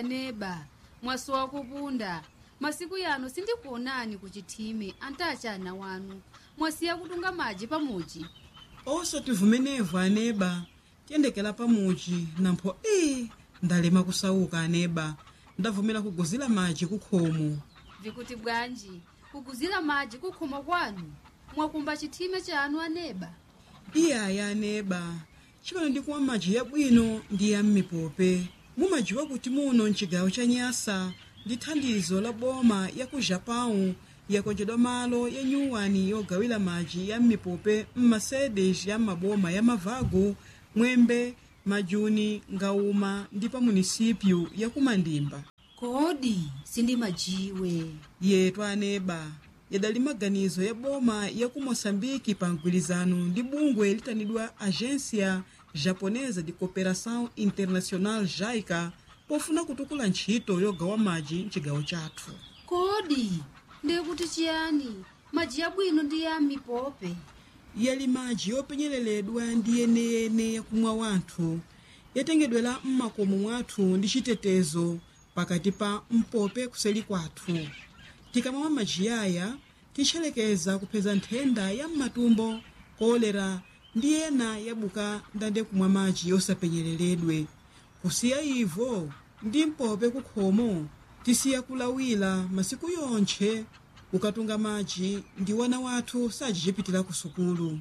aneba mwasowa kupunda masiku yano sindikuonani kuchithime antachana wanu mwasiya kutunga madzi pamuchi osati vumenevu aneba tiyendekera pamuchi nampho ii ndalema kusauka aneba ndavumera kuguzira madzi kukhomo vikuti bwanji kuguzira madzi kukhomo kwanu mwakumba chithime chanu aneba iyaya aneba chimene ndikumwa madzi yabwino ndi ya m'mipope mumadziwa kuti muno mchigawo cha nyasa ndi thandizo la boma ya ku japão yakonjedwa malo ya nyuwani yogawira madzi ya m'mipope m'masedes ya maboma ya mavago mwembe majuni ngauma ndi pa munisipyu ya kumandimba kodi sindimajiwe yetu aneba yadali maganizo ya boma ya ku moçambike pa mgwirizano ndi bungwe litanidwa agência japonesa de cooperação internacional jaica pofuna kutukula ntchito yogawa madzi mchigawo chathu kodi ndikuti chiyani madzi yabwino ndi ya mipope yali madzi yopenyereredwa ndi yeneyene yakumwa wanthu yatengedwera m'makomo mwathu ndi chitetezo pakati pa mpope kuseli kwathu tikamamwa madzi aya titcherekeza kupeza nthenda ya m'matumbo kolera ndi ena yabuka ndande kumwa madzi yosapenyereredwe kusiya ivo ndi mpope kukhomo tisiya kulawira masiku yonthe ukatunga madzi ndi wana wathu sajichipitira ku sukulu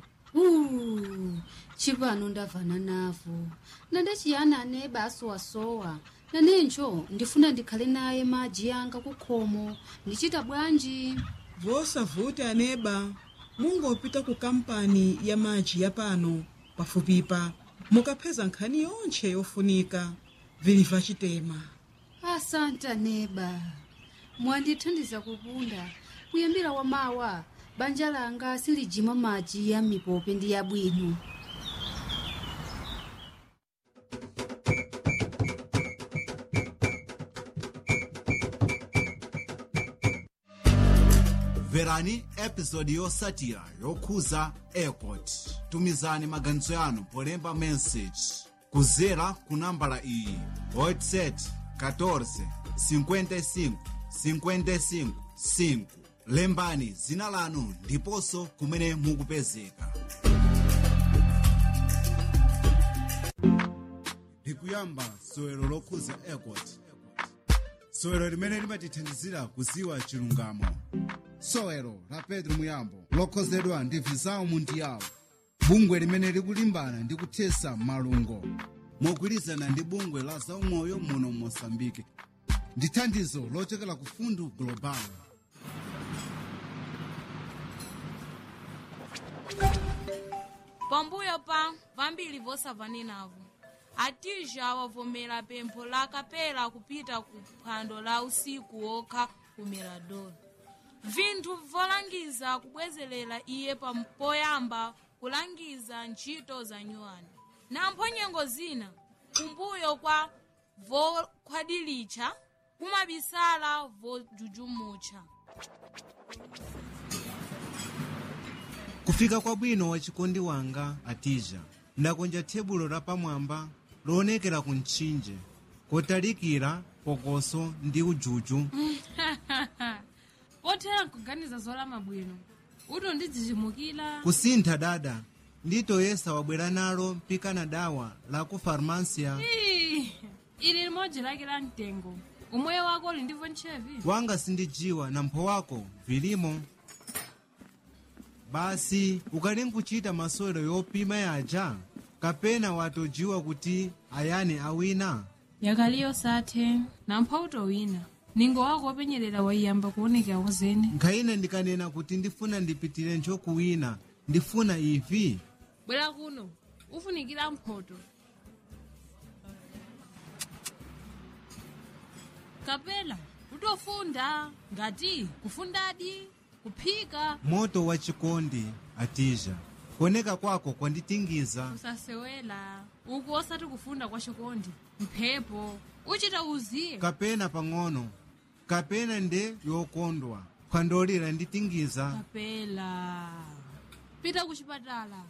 Uh, chipano ndavana navo nande chiyani aneba asowasowa nanencho ndifuna ndikhale naye madzi yanga kukhomo ndichita bwanji vosavuti aneba mungopita ku kampani ya madzi ya pano pafupipa mukapeza nkhani yonthe yofunika viliva chitema asante aneba mwandithandiza kupunda kuyambira wamawa banja langa silijima madzi ya mipope ndi yabwino mverani episodi yotsatira yokhuza airport tumizani maganizo yanu polemba message kudzera ku nambala iyi whatsapp 14 55 55 5 lembani dzina lanu ndiponso kumene mukupezeka ndikuyamba sowero lokhuza airport sowero limene limatithandizira kudziwa chilungamo sowero la pedro muyambo lokhozedwa ndi visao mundiyawo bungwe limene likulimbana ndi kuthesa malungo mogwirizana ndi bungwe la zaumoyo muno mosambike ndi thandizo lochokera ku fundu global pambuyo pa vambiri vosavanenavo atija wavomera pempho la kapela kupita ku phwando la usiku wokha ku mirador vinthu volangiza kubwezerera iye pam- poyamba kulangiza ntchito za nyuwani nampho nyengo zina kumbuyo kwa vokhwadilitcha kumabisala vojujumutcha kufika kwabwino wachikondi wanga atija ndakonja tebulo lapamwamba loonekera ku mtchinje kotalikira pokoso ndi ujuju pothera nkuganiza zolama bwino uto ndidzichimukira kusintha dada nditoyesa wabwera nalo mpikana dawa la ku farmasia Ii, ili limodzi lake la mtengo umweyo wako uli ndivyo ntchevi wanga sindijiwa na mpho wako vilimo basi ukali nkuchita masewero yopima yaja kapena watojiwa kuti ayani awina yakaliyo sathe nampha utowina ningo wako wopenyerera waiyamba kuonekera kuzene nkhayina ndikanena kuti ndifuna ndipitire nchokuwina ndifuna ivi bwera kuno ufunikira mphoto kapela utofunda ngati kufundadi kuphika moto wa chikondi atija kuoneka kwako kwanditingiza usasewela uku osati kufunda kwa chikondi mphepo uchita uziye kapena pang'ono kapena nde yokondwa phwandolira nditingiza kapela pita kuchipatala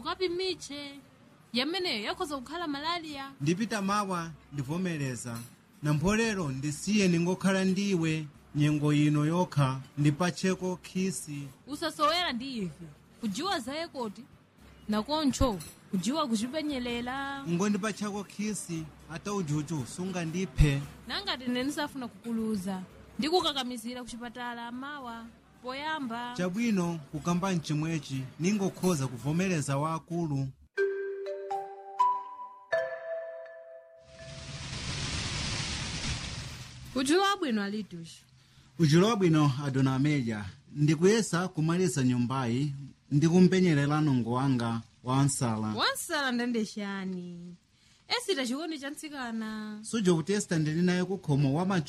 ukapimitche yameneyo yakhoza kukhala malaliya ndipita mawa ndivomereza nampolero ndisiye ningokhala ndiwe nyengo ino yokha ndipacheko khisi usasowera ndi ife kujiwa za ekoti nakoncho kujiwa kuchipenyelela ngondipachako khisi ata ujuju sungandiphe nangati ine ndisafuna kukuluza ndikukakamizira kuchipatala mawa poyamba chabwino kukamba mchimwechi ningokhoza kuvomereza waakulu kujiwa bwino alitushi ujulo wabwino adona ameja ndikuyesa kumaliza nyumbayi ndikumpenyerera nongo wanga wa nsala wansala ndandexani esita chikondi cha ntsikana suja kutesta ndili naye kukhomo wa macho